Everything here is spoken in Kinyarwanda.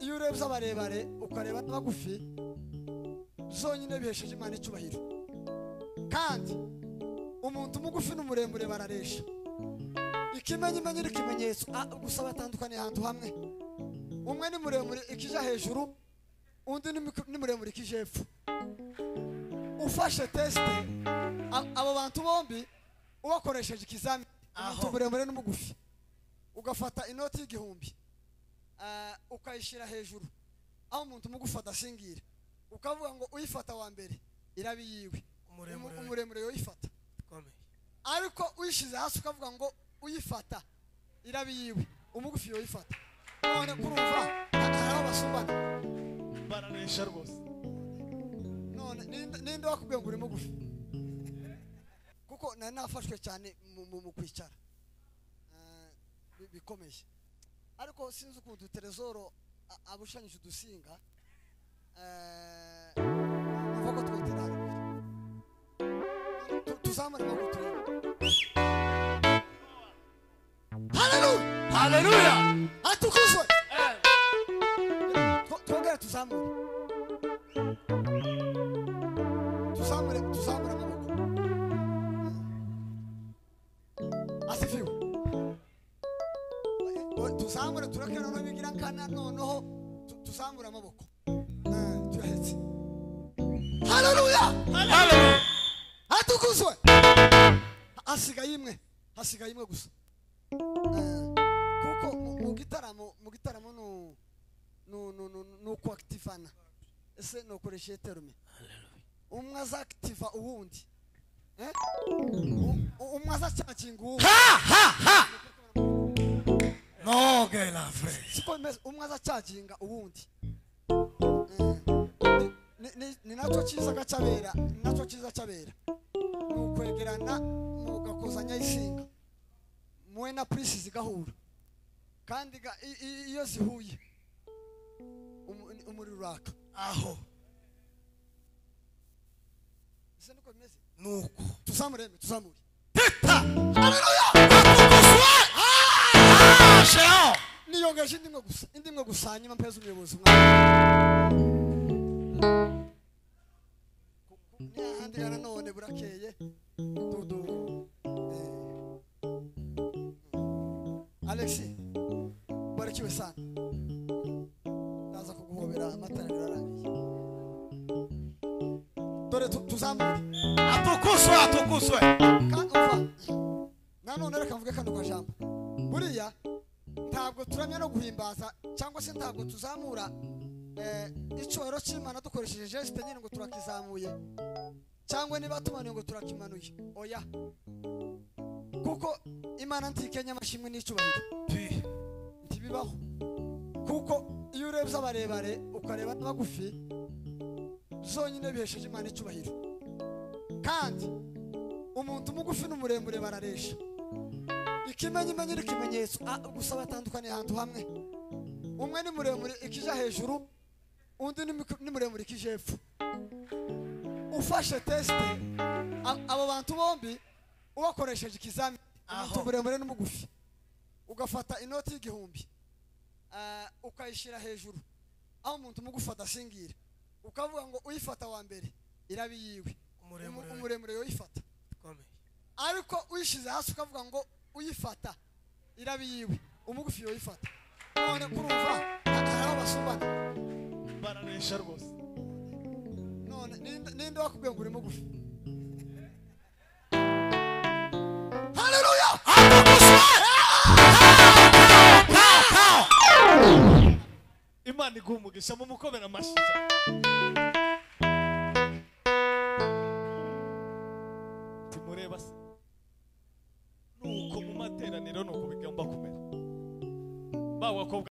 urebye abarebare ukareba n'abagufi zonyine bihesheje imana icyubahiro kandi umuntu umugufi n'umuremure bararesha ikimenyimenyi ni ikimenyetso a- gusa batandukaniye ahantu hamwe umwe ni muremure ikija hejuru undi ni miku- ni muremure ikije hepfo ufashe tesite a- abo bantu bombi ubakoresheje ikizamini umuntu Aho. muremure n'umugufi ugafata inoti y'igihumbi ah, ukayishyira hejuru aho umuntu umugufi adasingira ukavuga ngo uyifata wa mbere iraba iyiwe Umuremure Umu- we. umuremure yoyifata ikomeye ariko uyishyize hasi ukavuga ngo uyifata iraba iyiwe umugufi yoyifata none kurumva hari aho basumbana bararesha rwose none ninde- ninde wakubwiye ngo uri mugufi kuko nari nafashwe cyane mu- mu mu kwicara Eh, bi- bikomeye ariko sinzi ukuntu uterezoro a- abushanyije udusinga eh, numva ko twoterana Tu- tuzamure amaboko turebe haleluya haleluya atukuzwe Tw- twongere tuzamure tuzamure tuzamure amaboko asifiwe Eh, tuzamure tureke noneho bigira nkana noneho tu- tuzamure amaboko Eh, turahetse haleluya atukuzwe hasigaye imwe hasigaye imwe gusa kuko mu- mu gitaramo mu gitaramo nu nu nu nu nuko activana ese nukoresha terme umwe azactiva uwundi eh U- u- umwe azacakinga uwundi noge la frere siko bimeze umwe azacakinga uwundi Eh, ni- ni- ni- ni nacyo cyiza gacyabera ni nacyo cyiza cyabera ni ukwegerana mugakozanya isinga muwe na purisi zigahura kandi ga- i- i- iyo zihuye umu- umuriro uraka aho ese niko bimeze nuko tuzamure emwe, tuzamure sheho niyongeje indi imwe gusa indi imwe gusa hanyuma mpeze umuyobozi umwanya n'ahandi rero none burakeye dudu eh, alex barakiwe sana ndaza kuguhobera amatara birarangiye dore tu- tuzamure atukuzwe atukuzwe kandi umva nanone reka mvuge kano kajambo buriya ntabwo turamya no guhimbaza cyangwa se ntabwo tuzamura eh, icyubahiro cy'imana dukoresheje jesite nyine ngo turakizamuye cyangwa niba tumanuye ngo turakimanuye oya kuko imana ntikenya amashimwe n'icyubahiro pi ntibibaho kuko iyo urebye abarebare ukareba n'abagufi zonyine bihesheje imana icyubahiro kandi umuntu umugufi n'umuremure bararesha ikimenyimenyi ni ikimenyetso a- gusa batandukaniye ahantu hamwe umwe ni muremure ikija hejuru undi ni miku- ni muremure ikije hepfo ufashe tesite a- abo bantu bombi ubakoresheje ikizamini umuntu Aho. muremure n'umugufi ugafata inoti y'igihumbi eh, ukayishyira hejuru aho umuntu umugufi adasingira ukavuga ngo uyifata wa mbere iraba iyiwe Umuremure Umu- we. umuremure yoyifata ikomeye ariko uyishyize hasi ukavuga ngo uyifata iraba iyiwe umugufi yoyifata none kurumva hari aho basumbana bararesha rwose none ninde ninde wakubwiye ngo uri mugufi haleluya imana iguha umugisha mu mukomera amashyi timureba se nuko mu materaniro nuko bigomba kumera ba bakobwa